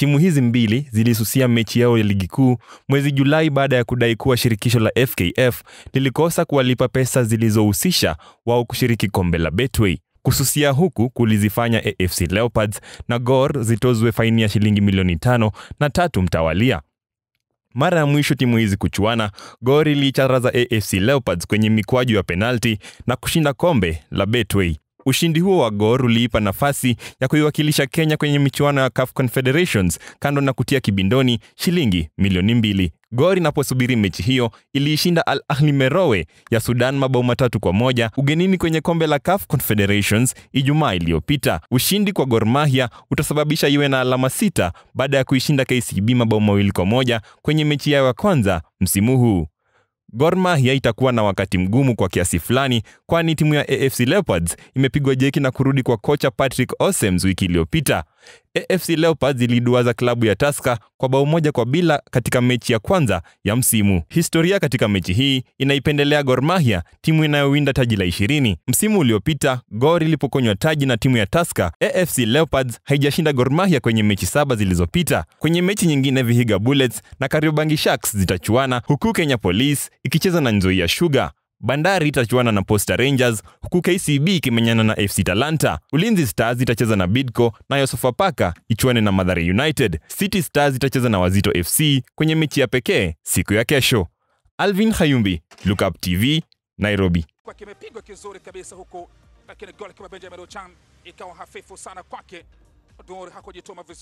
Timu hizi mbili zilisusia mechi yao ya ligi kuu mwezi Julai baada ya kudai kuwa shirikisho la FKF lilikosa kuwalipa pesa zilizohusisha wao kushiriki kombe la Betway. Kususia huku kulizifanya AFC Leopards na Gor zitozwe faini ya shilingi milioni tano na tatu mtawalia. Mara ya mwisho timu hizi kuchuana, Gor iliicharaza AFC Leopards kwenye mikwaju ya penalti na kushinda kombe la Betway. Ushindi huo wa Gor uliipa nafasi ya kuiwakilisha Kenya kwenye michuano ya CAF Confederations kando na kutia kibindoni shilingi milioni mbili. Gor inaposubiri mechi hiyo iliishinda Al Ahli Merowe ya Sudan mabao matatu kwa moja ugenini kwenye kombe la CAF Confederations Ijumaa iliyopita. Ushindi kwa Gor Mahia utasababisha iwe na alama sita baada ya kuishinda KCB mabao mawili kwa moja kwenye mechi yao ya kwanza msimu huu. Gor Mahia itakuwa na wakati mgumu kwa kiasi fulani, kwani timu ya AFC Leopards imepigwa jeki na kurudi kwa kocha Patrick Osems wiki iliyopita. AFC Leopards iliduaza klabu ya Tusker kwa bao moja kwa bila katika mechi ya kwanza ya msimu. Historia katika mechi hii inaipendelea Gor Mahia, timu inayowinda taji la ishirini. Msimu uliopita Gor ilipokonywa taji na timu ya Tusker, AFC Leopards haijashinda Gor Mahia kwenye mechi saba zilizopita. Kwenye mechi nyingine, Vihiga Bullets na Kariobangi Sharks zitachuana huku Kenya Police ikicheza na Nzoia Sugar. Bandari itachuana na Posta Rangers huku KCB ikimenyana na FC Talanta. Ulinzi Stars itacheza na Bidco nayo Sofapaka ichuane na Mathare United. City Stars itacheza na Wazito FC kwenye mechi ya pekee siku ya kesho. Alvin Hayumbi, Lookup TV, Nairobi. kwa kimepigwa kizuri kabisa huku, lakini goli kama Benjamin Ochan ikawa hafifu sana kwake. Dor hakujituma vizuri.